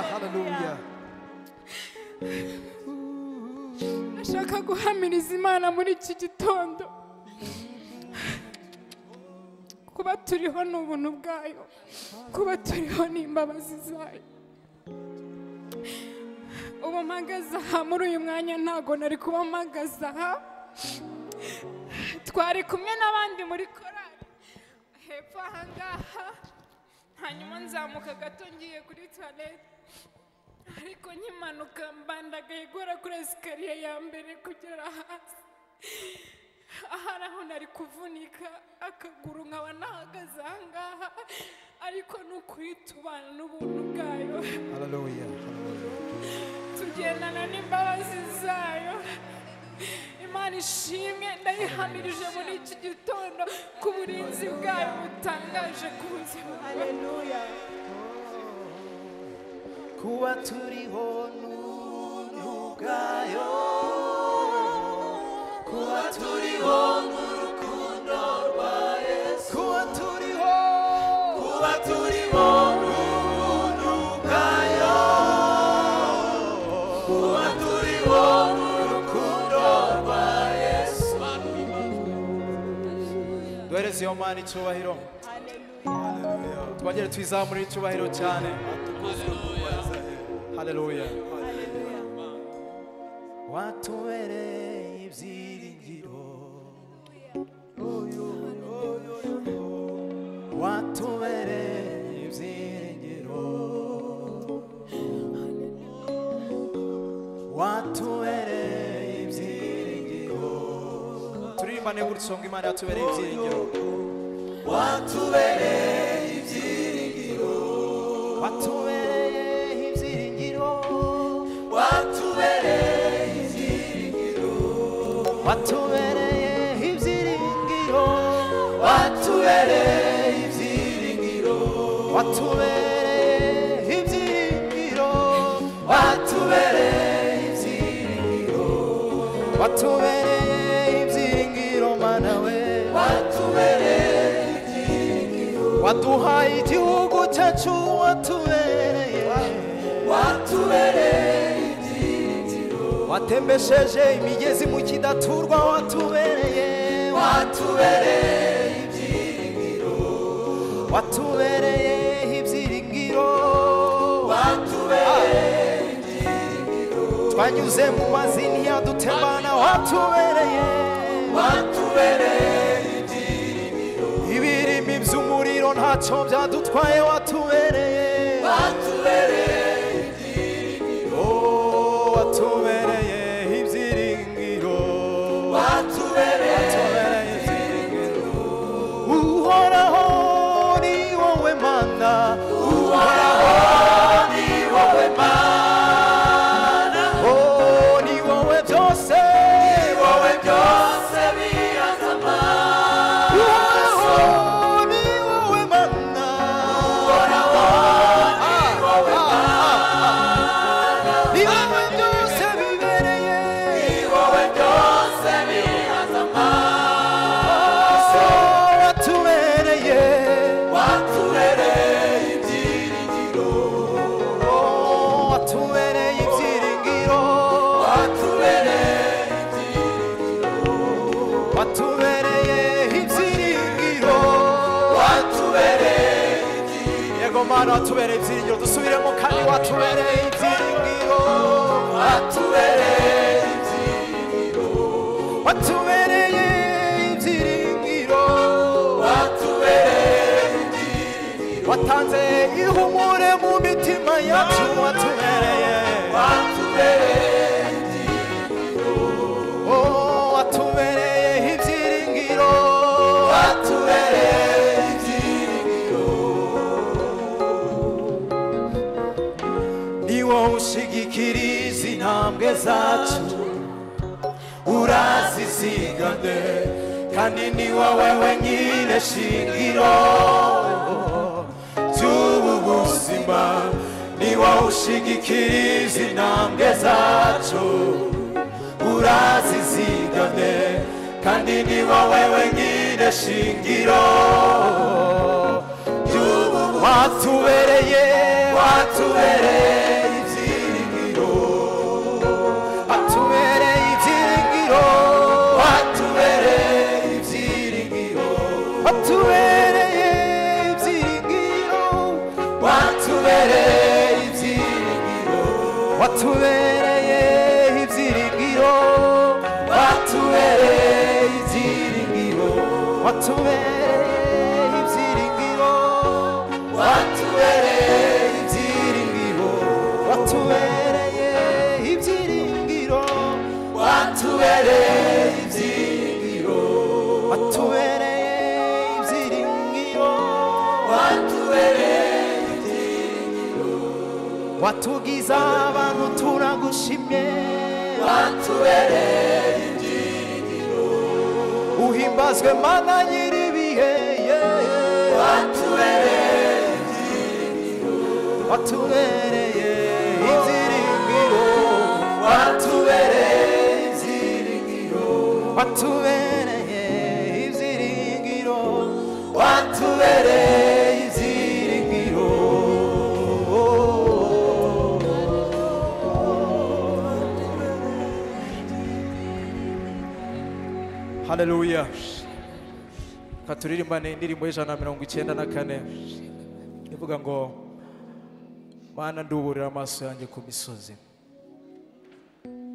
Hallelujah. nashaka guhamiriza imana muri iki gitondo kuba turiho ni ubuntu bwayo kuba turiho ni imbabazi zayo ubu mpagaze aha muri uyu mwanya ntago nari kuba mpagaze aha twari kumwe n'abandi muri korari hepfo aha ngaha hanyuma nzamuka gato ngiye kuri toilette ariko nkimanuka mbandagaye guhera kuri esikariye ya mbere kugera hasi ahari aho nari kuvunika akaguru nkaba nahagaze aha ngaha ariko ni ukuri tubana n'ubuntu bwayo Hallelujah. tugendana n'imbabazi zayo imana ishimwe ndayihamirije muri iki gitondo ku burinzi bwayo butangaje ku buzima bwayo Hallelujah. Kuba turiho n'ubuntu bwayo. Kuba turiho n'urukundo rwa Yesu. Kuba turiho. Kuba turiho n'ubuntu bwayo. Kuba turiho n'urukundo rwa Yesu. duhereze iyo mana icyubahiro tubagere twizamure icyubahiro cyane haleluya watubereye ibyiringiro watubereye ibyiringiro watubereye ibyiringiro turirimba niba urusonga imana yatubereye ibyiringiro watubereye ibyiringiro watubereye ibyiringiro watubereye ibyiringiro watubereye ibyiringiro watubereye ibyiringiro watubereye ibyiringiro watubereye ibyiringiro watubereye ibyiringiro mana we watubereye waduhaye igihugu cyacu watubereye watubereye watembesheje imigezi mu kidaturwa watubereye watubereye ibyiringiro watubereye ibyiringiro watubereye ibyiringiro twanyuze mu mazi ntiyadutembana watubereye watubereye ibirimi by'umuriro ntacyo byadutwaye watubereye Oh, watubereye ibyiringiro watubereye ibyiringiro uhoraho ni wowe mana uhoraho ni wowe mana oh ni wowe byose ni wowe byose Uhoraho ni wowe mana ni wowe byose bibereye watubereye Oh, watubereye ibyiringiro watubereye ibyiringiro yego mana watubereye ibyiringiro dusubiremo kandi watubereye ibyiringiro watubereye ibyiringiro watanze ihumure mu mitima yacu watubereye Oh, watubereye ibyiringiro watubereye ni wowe ushigikira izi ntambwe zacu urazizigane kandi ni wowe wenyine shingiro ry'ubu buzima ni wowe ushigikira izi ntambwe zacu urazizigane kandi ni wowe wenyine shingiro ry'ubu buzima. watubereye watubereye ibyiza watubereye ibyiringiro watubereye ibyiringiro watubereye ibyiringiro watubereye ibyiringiro watubereye ibyiringiro watubereye ibyiringiro watubereye ibyiringiro watubereye watugiza abantu turagushimye watubereye ibyiringiro uhimbazwe mana nyiribihe yeah. watubereye ibyiringiro watubereye ibyiringiro watubereye ibyiringiro watubereye ibyiringiro watubereye ibyiringiro haleluya katuririmba ni indirimbo y'ijana na mirongo icyenda na kane ivuga ngo mana nduburira amaso yanjye ku misozi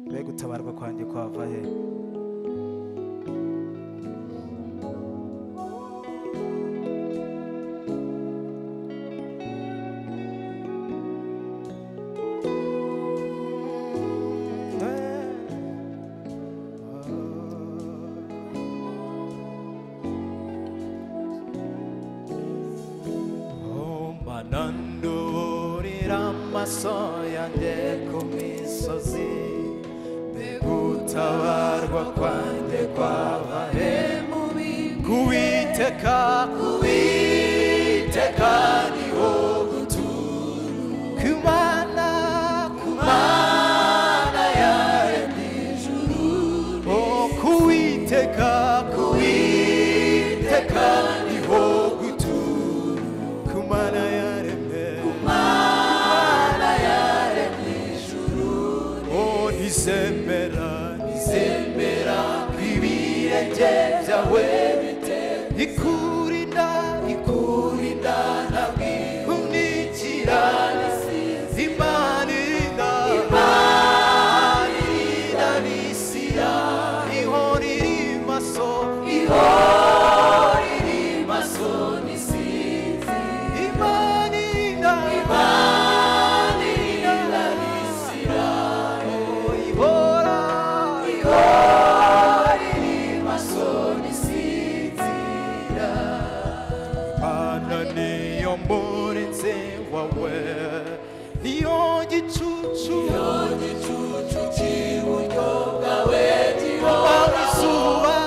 mbega gutabarwa kwanjye kwava he mananduburira amaso yanjye ku misozi mbega utabarwa kwanjye kwava he mu bibi kuwiteka kuwiteka niho gutura ku mana ku mana yaremye ijuru o kuwiteka kuwiteka niho gutura kumana yaremye kumana yaremye ijuru o ntizemera ntizemera ko ibirenge byawe ikurinda ikurinda na kumnikira imana irinda imana irinda n'isira ihora iri maso ihora iri maso n'isinzi imana irinda imana irinda n'isira oh, ihora ihora iri maso n'isinzira Mana niyo murinzi wawe niyo gicucu niyo gicucu cy'iburyo bwawe gihora izuba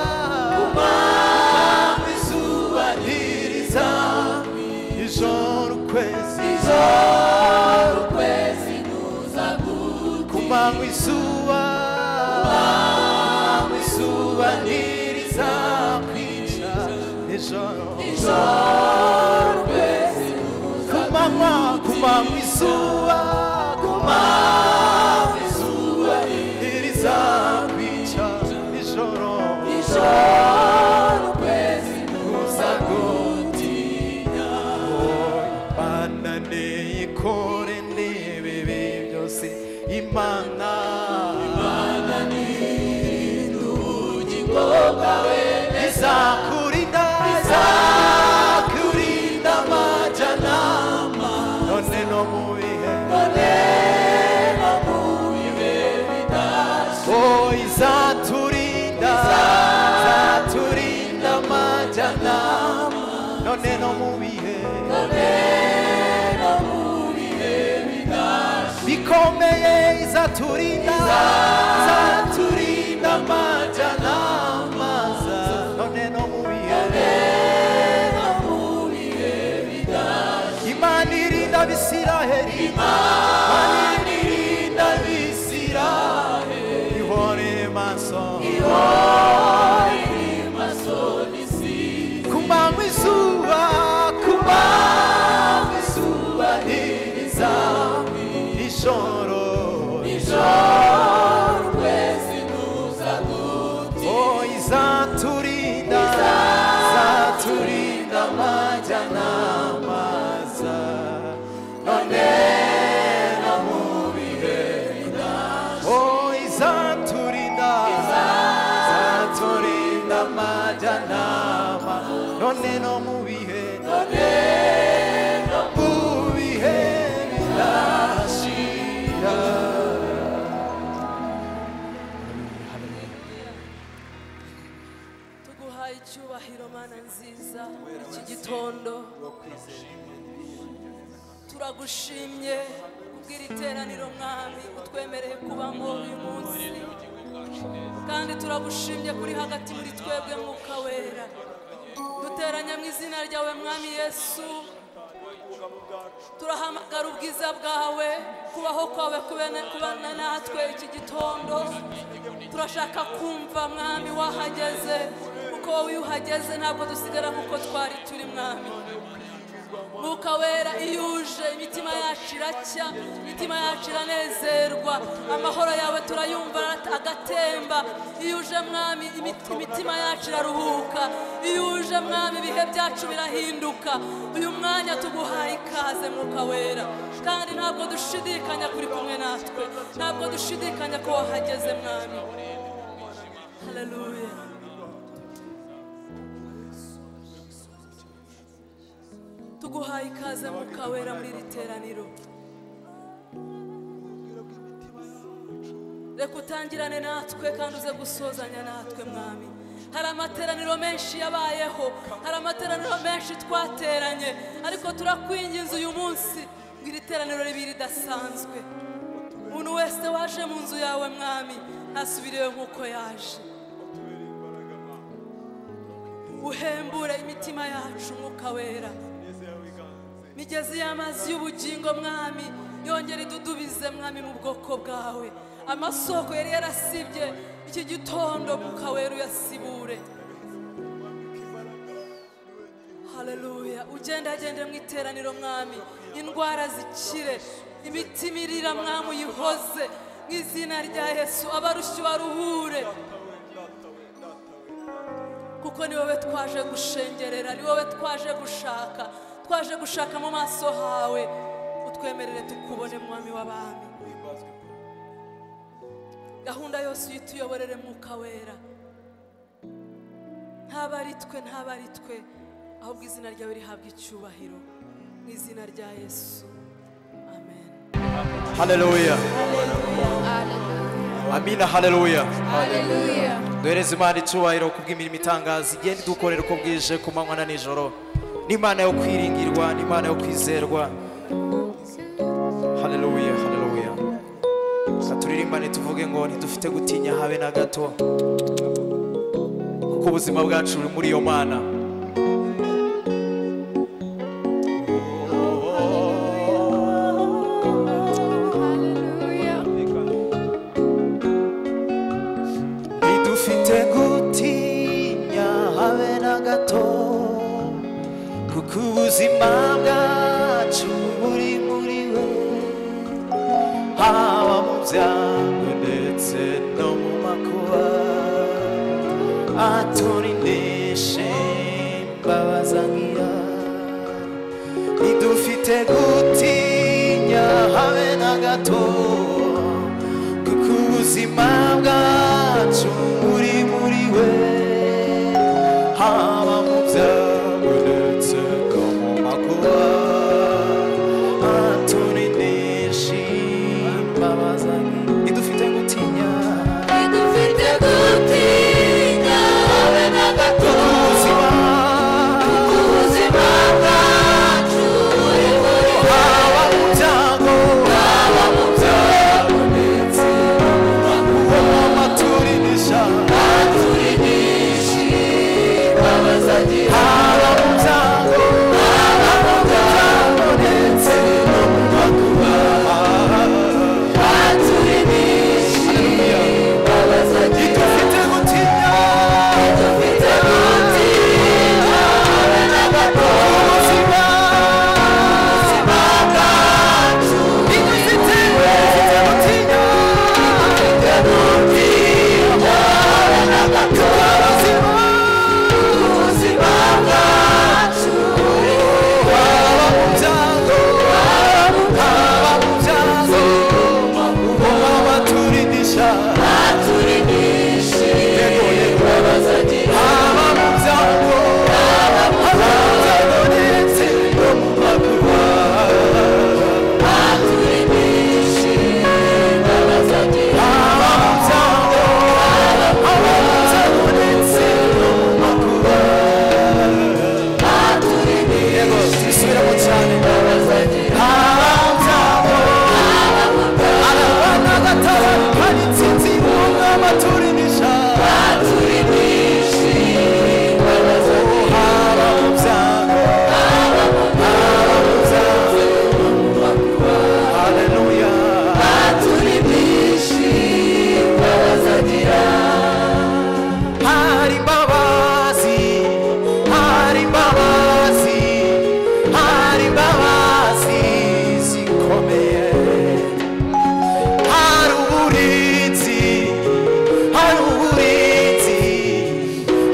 kumanywa izuba ririza ijoro ukwezi ijoro ukwezi nuza gute kumanywa izuba kumanywa izuba ririza kwica ijoro kumanywa kumanywa izuba kumanywa izuba ntirizakwica nijoro nijoro ukwezi kuza gutinya imana niyikore n'ibibi byose imana imana izakurinda izakurinda amajanama none no mu bihe none no mu bihe bidashira oh izaturinda izaturinda amajanama none no mu bihe none no mu bihe bidashira bikomeye izaturinda izaturinda amajanama none no mu bihe imana irinda abisiraheli imana irinda abisiraheli ihorere maso ku manywa izuba ku manywa izuba ririza nijoro nijoro ukwezi kuza gutinda oh izaturinda izaturinda amajyanama za none no mu bihe turagushimye kubw'iri teraniro mwami utwemereye kubamo uyu munsi kandi turagushimye kuri hagati muri twebwe mwuka wera duteranya mu izina ryawe mwami yesu turahamagara ubwiza bwawe kubaho kwawe kubene- kubana natwe iki gitondo turashaka kumva mwami wahageze kuko wowe iyo uhageze ntabwo dusigara kuko twari turi mwami mwuka wera iyo uje imitima yacu iracya imitima yacu iranezerwa amahoro yawe turayumva arata- agatemba iyo uje mwami imit- imitima yacu iraruhuka iyo uje mwami ibihe byacu birahinduka uyu mwanya tuguhaye ikaze mwuka wera kandi ntabwo dushidikanya kuri kumwe natwe ntabwo dushidikanya ko wahageze mwami haleluya tuguhaye ikaze mwuka wera muri iri teraniro reka utangirane natwe kandi uze gusozanya natwe mwami hari amateraniro menshi yabayeho hari amateraniro menshi twateranye ariko turakwinginze uyu munsi ngo iri teraniro ribe ridasanzwe umuntu wese waje mu nzu yawe mwami ntasubirewe nk'uko yaje uhembure imitima yacu mwuka wera migezi y'amazi y'ubugingo mwami yongera idudubize mwami mu bwoko bwawe amasoko yari yarasibye iki gitondo mwuka wera uyasibure haleluya ugendagende mu iteraniro mwami indwara zikire imitima irira mwami uyihoze mu izina rya yesu abarushyi baruhure kuko ni wowe twaje gushengerera ni wowe twaje gushaka twaje gushaka mu maso hawe utwemerere tukubone mwami w'abami gahunda yose uyituyoborere mwuka wera ntaba ari twe ntaba ari twe ahubwo izina ryawe rihabwa icyubahiro mu izina rya yesu amen haleluya amina haleluya duhereze imana icyubahiro ku bw'imirimo itangaza igenda idukorera uko bwije ku manywa na nijoro n'imana yo kwiringirwa n'imana yo kwizerwa haleluya haleluya reka turirimbane tuvuge ngo ntidufite gutinya habe na gato kuko ubuzima bwacu buri muri iyo mana ntidufite gutinya habe na gato kuko ubuzima bwacu buri muri we haba mu byago ndetse no mu makuba aturineshe mbabazangira ntidufite gutinya habe na gato kuko ubuzima bwacu buri muri we haba mu byago ndetse no mu makuba aturineshe mbabazangira ntidufite gutinya Dufite gutinya habe na gato ubuzima ubuzima bwacu buri muri haba mu byago haba mu byaha waturimisha baturimishe imbaraga haba mu byago haba mu byago haleluya baturimishe imbaraga gira hari imbabazi hari imbabazi hari imbabazi zikomeye hari uburinzi hari uburinzi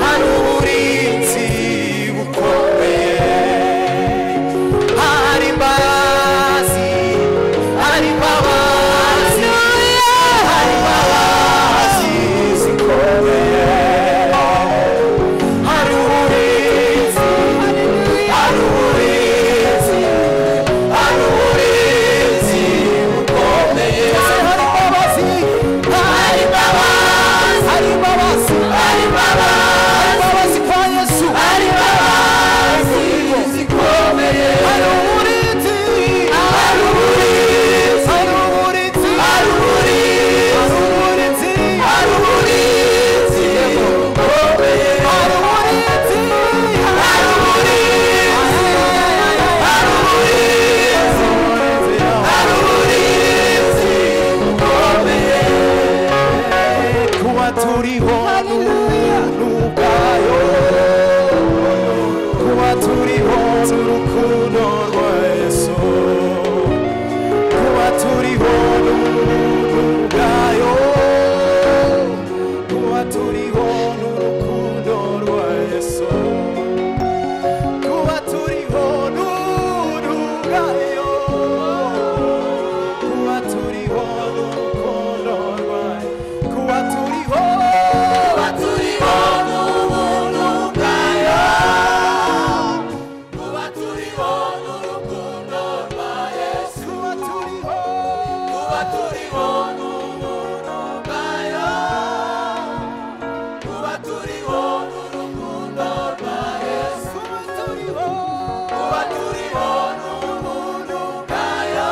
hari uburinzi bukomeye hari imbabazi hari imbabazi hari imbabazi zikomeye hari uburinzi hari uburinzi hari uburinzi bukomeye hari imbabazi hari imbabazi hari imbabazi hari imbabazi kwa yesu hari imbabazi zikomeye hari uburinzi hari uburinzi hari uburinzi hari uburinzi hari uburinzi bukomeye hari uburinzi hari uburinzi hari uburinzi hari uburinzi bukomeye kuba turiho n'ubwayo kuba turiho n'urukundo rwa yesu kuba turiho n'ubuntu bwayo kuba turiho n'urukundo rwa yesu kuba turiho n'ubuntu bwayo kuba turiho n'urukundo rwayo kuba turiho kuba turiho n'ubuntu bwayo kuba turiho n'urukundo rwa yesu kuba turiho kuba turiho n'ubuntu bwayo kuba turiho n'urukundo rwa yesu kuba turiho kuba turiho n'ubuntu bwayo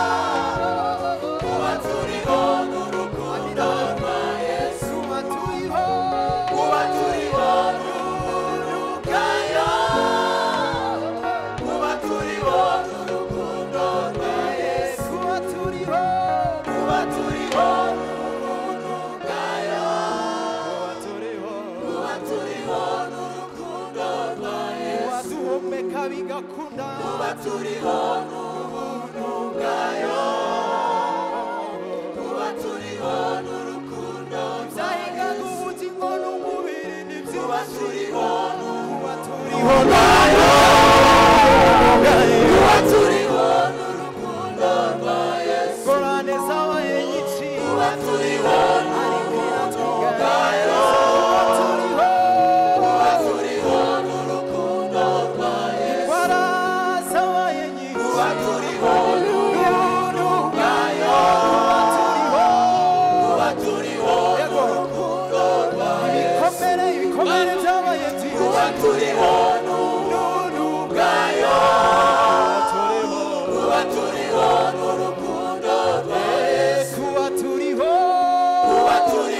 kuba turiho n'urukundo rwa yesu kuba turiho kuba turiho n'ubuntu bwayo kuba turiho n'urukundo rwa yesu kuba turiho kuba turiho n'ubuntu bwayo kuba turiho waduhumeka bigakunda kuba turiho n'ubuntu bwayo kuba turiho n'urukundo byahingaga ubugingo n'umubiri nibyo kuba turiho kuba turiho nayo kuba turiho n'urukundo rwa yesu kora neza wayenyiki kuba turiho n'urukundo bwayo kuba turiho kuba turiho n'urukundo rwa yesu kora zabaye nyinshi kuba turiho n'urukundo rwayo kuba turiho n'urukundo rwa yesu ibikomere ibikomere byabaye byinshi kuba turiho n'urukundo bwayo kuba turiho n'urukundo rwa yesu kuba turiho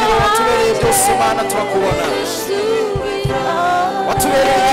yesu mana turakubona watubereye